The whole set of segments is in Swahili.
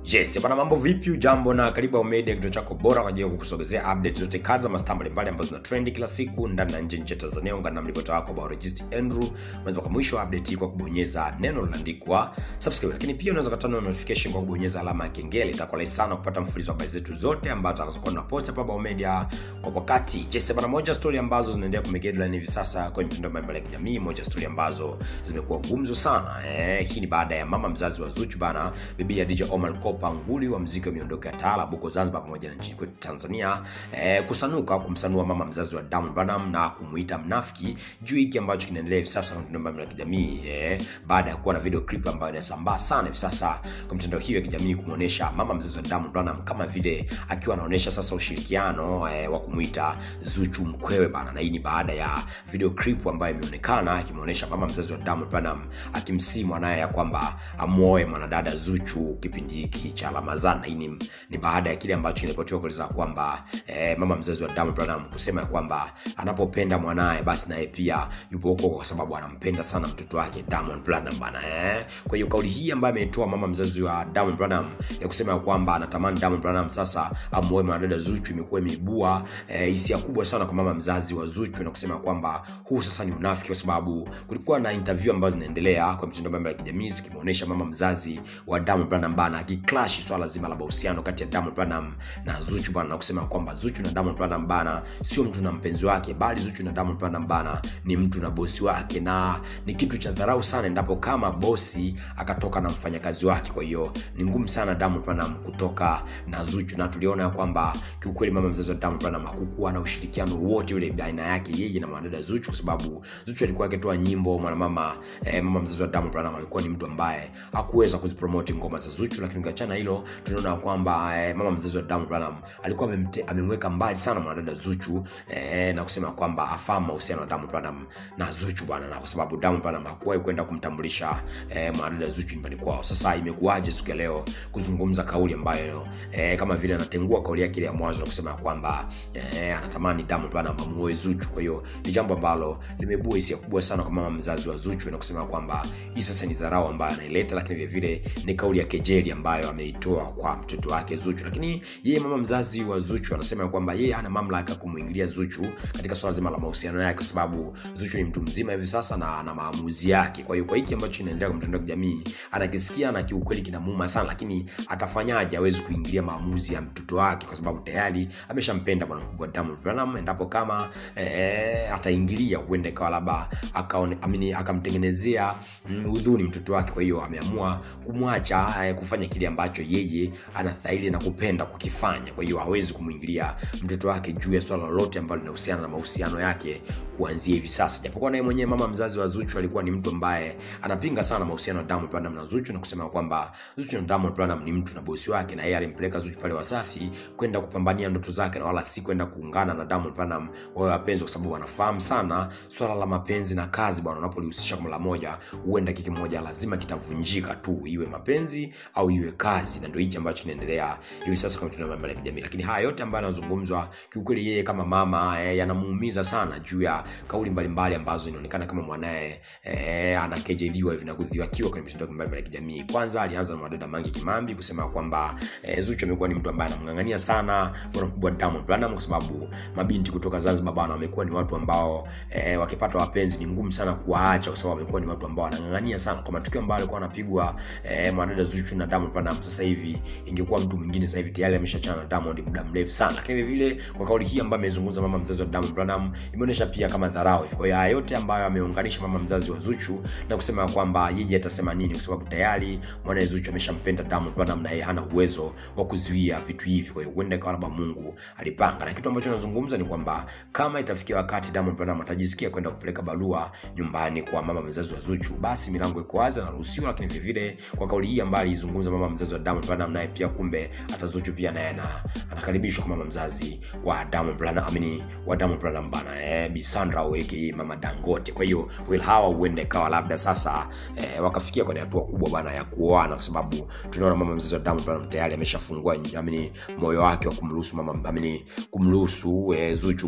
Yes, bana mambo vipi? Ujambo na karibu Ao Media, kituo chako bora kwa ajili ya kukusogezea update zote kazi za mastaa mbalimbali ambazo zina trend kila siku ndani na nje nchi ya Tanzania. Ungana na mripota wako Biologist Andrew. Unaweza kwa mwisho wa update hii kwa kubonyeza neno lililoandikwa subscribe, lakini pia unaweza kutana na notification kwa kubonyeza alama ya kengele. Itakuwa rahisi sana kupata mfululizo wa habari zetu zote ambazo tutakazokuwa tunapost hapa Ao Media kwa wakati. Yes, bana moja story ambazo zinaendelea kumake headline hivi sasa kwenye mitandao mbalimbali ya kijamii, moja story ambazo zimekuwa gumzo sana. Eh, hii ni baada ya mama mzazi wa Zuchu bana, bibi ya DJ Omar Kopa nguli wa muziki wa miondoko ya taarab huko Zanzibar pamoja na nchini kwetu Tanzania eh, kusanuka kumsanua mama mzazi wa Diamond Platnumz na kumuita mnafiki juu hiki ambacho kinaendelea hivi sasa kwenye mitandao ya kijamii eh, baada ya kuwa na video clip ambayo inasambaa sana hivi sasa kwa mitandao hiyo ya kijamii kumuonesha mama mzazi wa Diamond Platnumz kama vile akiwa anaonesha sasa ushirikiano eh, wa kumuita Zuchu mkwewe bana, na hii ni baada ya video clip ambayo imeonekana akimuonesha mama mzazi wa Diamond Platnumz akimsii mwanaye ya kwamba amuoe mwanadada Zuchu kipindi hiki cha Ramadhani. Hii ni, ni baada ya kile ambacho kinaripotiwa kueleza kwamba eh, mama mzazi wa Diamond Platnumz kusema ya kwamba anapopenda mwanaye basi naye pia yupo huko kwa sababu anampenda sana mtoto wake Diamond Platnumz bana eh. Kwa hiyo kauli hii ambayo ameitoa mama mzazi wa Diamond Platnumz ya kusema ya kwamba anatamani Diamond Platnumz sasa amuoe mwanadada Zuchu imekuwa imeibua eh, hisia kubwa sana kwa mama mzazi wa Zuchu na kusema kwamba huu sasa ni unafiki, kwa sababu kulikuwa na interview ambazo zinaendelea kwa mitandao mbalimbali ya kijamii zikimuonesha mama mzazi wa Diamond Platnumz bana akiklash swala zima la mahusiano kati ya Diamond Platnumz na Zuchu bana, na kusema kwamba Zuchu na Diamond Platnumz bana sio mtu na mpenzi wake, bali Zuchu na Diamond Platnumz bana ni mtu na bosi wake, na ni kitu cha dharau sana endapo kama bosi akatoka na mfanyakazi wake. Kwa hiyo ni ngumu sana Diamond Platnumz kutoka na Zuchu, na tuliona ya kwamba kiukweli mama mzazi wa Diamond Platnumz hakukuwa na ushirikiano wote ule baina yake yeye na mwanadada Zuchu, kwa sababu Zuchu alikuwa akitoa nyimbo mwanamama eh, mama mzazi wa Diamond Platnumz alikuwa ni mtu ambaye hakuweza kuzipromote ngoma za Zuchu, lakini ukiachana hilo tunaona kwamba eh, mama mzazi wa Diamond Platnumz alikuwa amemte, amemweka mbali sana mwanadada Zuchu eh, na kusema kwamba afahamu mahusiano ya Diamond Platnumz na Zuchu bwana, na kwa sababu Diamond Platnumz hakuwahi kwenda kumtambulisha eh, mwanadada Zuchu nyumbani kwao. Sasa imekuwaje siku ya leo kuzungumza kauli ambayo eh, kama vile anatengua kauli yake ile ya mwanzo na kusema kwamba eh, anatamani Diamond Platnumz amuoe Zuchu. Kwa hiyo ni jambo ambalo limeibua hisia kubwa sana kwa mama mzazi wa Zuchu na kusema kwamba hii sasa ni dharau ambayo anaileta, lakini vile vile ni kauli ya kejeli ambayo ameitoa kwa mtoto wake Zuchu. Lakini yeye mama mzazi wa Zuchu anasema kwamba yeye hana mamlaka kumuingilia Zuchu katika swala zima la mahusiano yake, kwa sababu Zuchu ni mtu mzima hivi sasa na ana maamuzi yake. Kwa hiyo kwa hiki ambacho kinaendelea kwa mtandao wa kijamii anakisikia na kiukweli kinamuuma sana, lakini atafanyaje? Hawezi kuingilia maamuzi ya mtoto wake kwa sababu tayari ameshampenda bwana mkubwa Diamond Platnumz. Endapo kama eh, ataingilia huenda ikawa labda amini akamtengenezea udhuni mtoto wake. Kwa hiyo ameamua kumwacha eh, kufanya kile ambacho yeye anastahili na kupenda kukifanya. Kwa hiyo hawezi kumwingilia mtoto wake juu ya swala lolote ambalo linahusiana na mahusiano yake kuanzia hivi sasa, japokuwa naye mwenyewe mama mzazi wa Zuchu alikuwa ni mtu ambaye anapinga sana mahusiano ya Diamond Platnumz na Zuchu na kusema kwamba Zuchu na Diamond Platnumz ni mtu na bosi wake, na yeye alimpeleka Zuchu pale Wasafi kwenda kupambania ndoto zake na wala si kwenda kuungana na Diamond Platnumz wawe wapenzi, kwa sababu wanafahamu sana swala la mapenzi na kazi bwana, unapolihusisha kwa mara moja, huenda kiki moja lazima kitavunjika tu, iwe mapenzi au iwe kazi, na ndio hichi ambacho kinaendelea hivi sasa kwa mitandao ya kijamii. Lakini haya yote ambayo yanazungumzwa, kiukweli yeye kama mama eh, yanamuumiza sana juu ya kauli mbalimbali ambazo inaonekana kama mwanaye eh, anakejeliwa hivi na kudhiwakiwa kwenye mitandao mbalimbali ya kijamii. Kwanza alianza na mwadada Mange Kimambi kusema kwamba eh, Zuchu amekuwa ni mtu ambaye anamng'ang'ania sana bwana mkubwa Diamond Platnumz kwa sababu mabinti kutoka Zanzibar bwana wamekuwa ni watu ambao eh, wakipata wapenzi ni ngumu sana kuwaacha, kwa sababu wamekuwa ni watu ambao wanang'ang'ania sana kwa matukio ambayo alikuwa anapigwa eh, mwanadada Zuchu na Diamond Platnumz. Sasa hivi ingekuwa mtu mwingine, sasa hivi tayari ameshachana na Diamond muda mrefu sana, lakini vile vile kwa kauli hii ambayo amezungumza mama mzazi wa Diamond Platnumz imeonyesha pia kama dharau hivi. Kwa hiyo haya yote ambayo ameunganisha mama mzazi wa Zuchu na kusema kwamba yeye atasema nini, kwa sababu tayari mwanae Zuchu ameshampenda Diamond Platnumz na yeye hana uwezo wa kuzuia vitu hivi. Kwa hiyo huenda ikawa labda Mungu alipanga, na kitu ambacho anazungumza ni kwamba kama itafikia wakati Diamond Platnumz atajisikia kwenda kupeleka barua nyumbani kwa mama mzazi wa Zuchu, basi milango iko wazi, anaruhusiwa. Lakini vile vile kwa kauli hii ambayo alizungumza mama mzazi wa Diamond Platnumz, naye pia kumbe hata Zuchu pia naye anakaribishwa kwa mama mzazi wa Diamond Platnumz, amini wa Diamond Platnumz bana, eh, Bi Sandra aka mama Dangote. Kwa hiyo will hawa huenda ikawa labda sasa eh, wakafikia kwenye hatua kubwa bana ya kuoana, kwa sababu tunaona mama mzazi wa Diamond Platnumz tayari ameshafungua amini moyo wake wa kumruhusu mama amini kumruhusu eh, Zuchu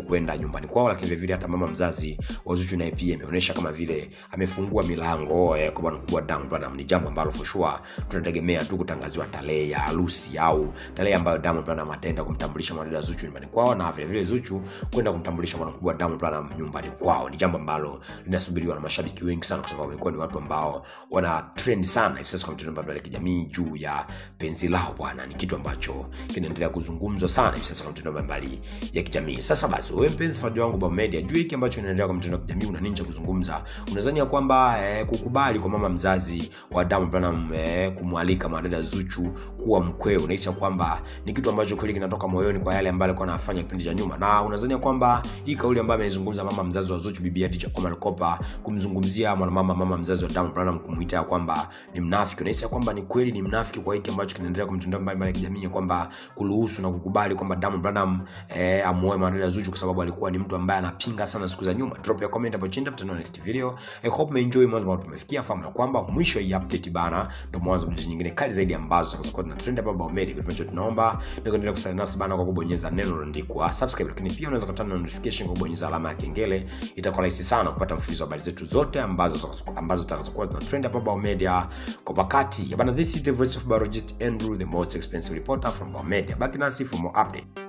kwenda nyumbani kwao lakini vilevile hata mama mzazi wa zuchu naye pia imeonyesha kama vile amefungua milango eh, kwa bwana mkubwa Diamond Platnumz ni jambo ambalo for sure tunategemea tu kutangaziwa tarehe ya harusi au tarehe ambayo Diamond Platnumz ataenda kumtambulisha mwanadada Zuchu nyumbani kwao na vile vile Zuchu kwenda kumtambulisha bwana mkubwa Diamond Platnumz nyumbani kwao. Ni jambo ambalo linasubiriwa na mashabiki wengi sana, kwa sababu wamekuwa ni watu ambao wana trend sana hivi sasa kwa mitandao mbalimbali ya kijamii juu ya penzi lao bwana. Ni kitu ambacho kinaendelea kuzungumzwa sana hivi sasa kwa mitandao mbalimbali ya kijamii. Sasa basi, wewe mpenzi fuatiliaji wangu Bao Media, juu hiki ambacho kinaendelea kwa mitandao ya kijamii, una nini cha kuzungumza? Unadhani ya kwamba eh, kukubali kwa mama mzazi wa Diamond Platnumz eh, kumwalika mwanadada Zuchu kuwa mkweo, unahisi ya kwamba ni kitu ambacho kweli kinatoka moyoni kwa yale ambayo alikuwa anafanya kipindi cha nyuma, na unadhani ya kwamba hii kauli ambayo ameizungumza mama mzazi wa Zuchu bibi Khadija Omar Kopa kumzungumzia mwanamama mama mzazi wa Diamond Platnumz kumuita ya kwamba ni mnafiki, unahisi ya kwamba ni kweli ni mnafiki kwa hiki ambacho kinaendelea kwa mitandao mbalimbali ya kijamii, ya kwamba kuruhusu na kukubali kwamba Diamond Platnumz eh, amuoe mwanadada Zuchu kwa sababu alikuwa ni mtu ambaye anapinga sana siku za nyuma. Drop ya comment hapo chini, tutaona next video. I hope umeenjoy mwanzo ambao tumefikia. Fahamu ya kwamba mwisho hii update bana ndio mwanzo wa video nyingine kali zaidi ambazo zitakuwa zina trend hapa Bao Media. Kitu ambacho tunaomba ni kuendelea kusalia nasi bana kwa kubonyeza neno lililoandikwa subscribe, lakini pia unaweza kutana na notification kwa kubonyeza alama ya kengele. Itakuwa rahisi sana kupata mfululizo wa habari zetu zote ambazo ambazo zitakazokuwa zina trend hapa Bao Media kwa wakati. Bana, this is the voice of biologist Andrew, the most expensive reporter from Bao Media. Baki nasi for more update.